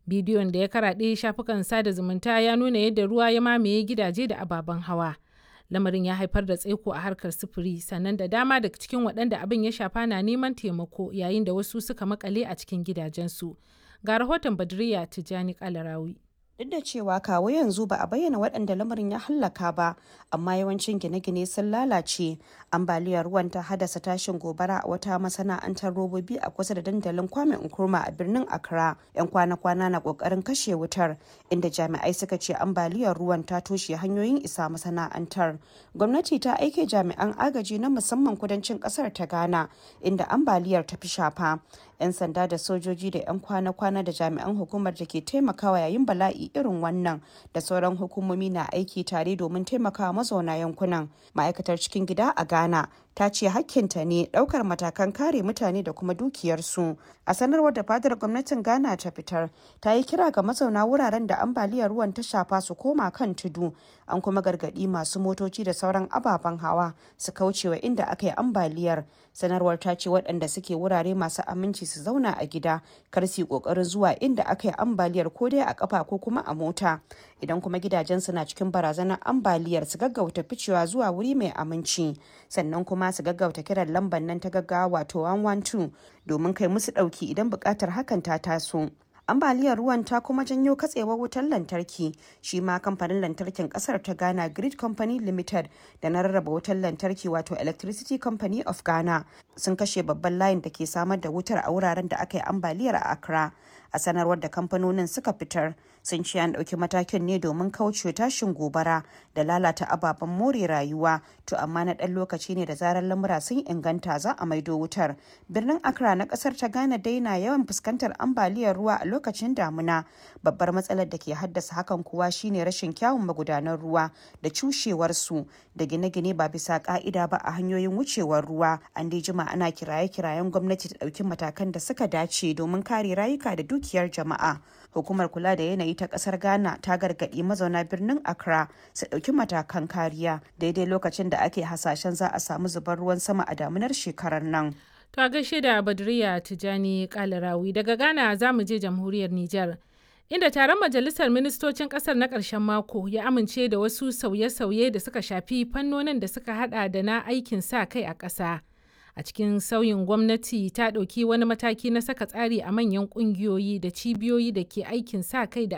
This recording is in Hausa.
Bidiyon da ya karaɗe shafukan sada zumunta ya nuna yadda ruwa ya mamaye gidaje da ababen hawa. Lamarin ya haifar da tsaiko a harkar sufuri sannan da dama daga cikin waɗanda abin ya shafa na neman taimako yayin da wasu suka makale a cikin gidajensu. Ga rahoton Badriya Tijjani Kalarawi. Duk da cewa kawo yanzu ba a bayyana waɗanda lamarin ya hallaka ba, amma yawancin gine-gine sun lalace. Ambaliyar ruwan ta haddasa tashin gobara a wata masana'antar robobi a kusa da dandalin Kwame Nkrumah a birnin Accra. 'Yan kwana-kwana na ƙoƙarin kashe wutar, inda jami'ai suka ce ambaliyar ruwan ta toshe hanyoyin isa masana'antar. Gwamnati ta aike jami'an agaji na musamman kudancin ƙasar ta Ghana, inda ambaliyar ta fi shafa. 'Yan sanda da sojoji da 'yan kwana-kwana da jami'an hukumar da ke taimakawa yayin bala'i irin wannan da sauran hukumomi na aiki tare domin taimakawa mazauna yankunan ma'aikatar cikin gida a ghana ta ce hakkinta ne daukar matakan kare mutane da kuma dukiyarsu a sanarwar da fadar gwamnatin ghana ta fitar ta yi kira ga mazauna wuraren da ambaliyar ruwan ta shafa su koma kan tudu an kuma gargadi masu motoci da sauran ababen hawa su kaucewa inda aka yi ambaliyar sanarwar ta ce waɗanda suke wurare masu aminci su zauna a gida kar su yi ƙoƙarin zuwa inda aka yi ambaliyar ko dai a ƙafa ko kuma a mota idan kuma gidajensu na cikin barazanar ambaliyar su gaggauta ficewa zuwa wuri mai aminci sannan kuma su gaggauta kiran lambar nan ta gaggawa wato 112 domin kai musu ɗauki idan buƙatar hakan ta taso ambaliyar ruwan ta kuma janyo katsewar wutar lantarki shi ma kamfanin lantarkin kasar ta ghana grid company limited da na rarraba wutar lantarki wato electricity company of ghana sun kashe babban layin da ke samar da wutar a wuraren da aka yi ambaliyar a accra a sanarwar da kamfanonin suka fitar sun ce an ɗauki matakin ne domin kauce tashin gobara da lalata ababen more rayuwa to amma na ɗan lokaci ne da zarar lamura sun inganta za a maido wutar birnin accra na ƙasar ta ghana dai na yawan fuskantar ambaliyar ruwa a lokacin damuna babbar matsalar da ke haddasa hakan kuwa shine rashin kyawun magudanan ruwa da cushewarsu da gine-gine ba bisa ka'ida ba a hanyoyin wucewar ruwa an dai jima ana kiraye-kirayen gwamnati ta ɗauki matakan da suka dace domin kare rayuka da dukiyar jama'a hukumar kula da yanayi ta kasar ghana ta gargaɗi mazauna birnin accra su ɗauki matakan kariya daidai lokacin da ake hasashen za a samu zubar ruwan sama a damunar shekarar nan To a gaishe da Badriya Tijani Kalarawi daga Ghana za mu je jamhuriyar Nijar. Inda taron majalisar ministocin kasar na ƙarshen mako ya amince da wasu sauye-sauye da suka shafi fannonin da suka hada da na aikin sa kai a ƙasa. A cikin sauyin gwamnati ta ɗauki wani mataki na saka tsari a manyan ƙungiyoyi da cibiyoyi da ke aikin sa kai da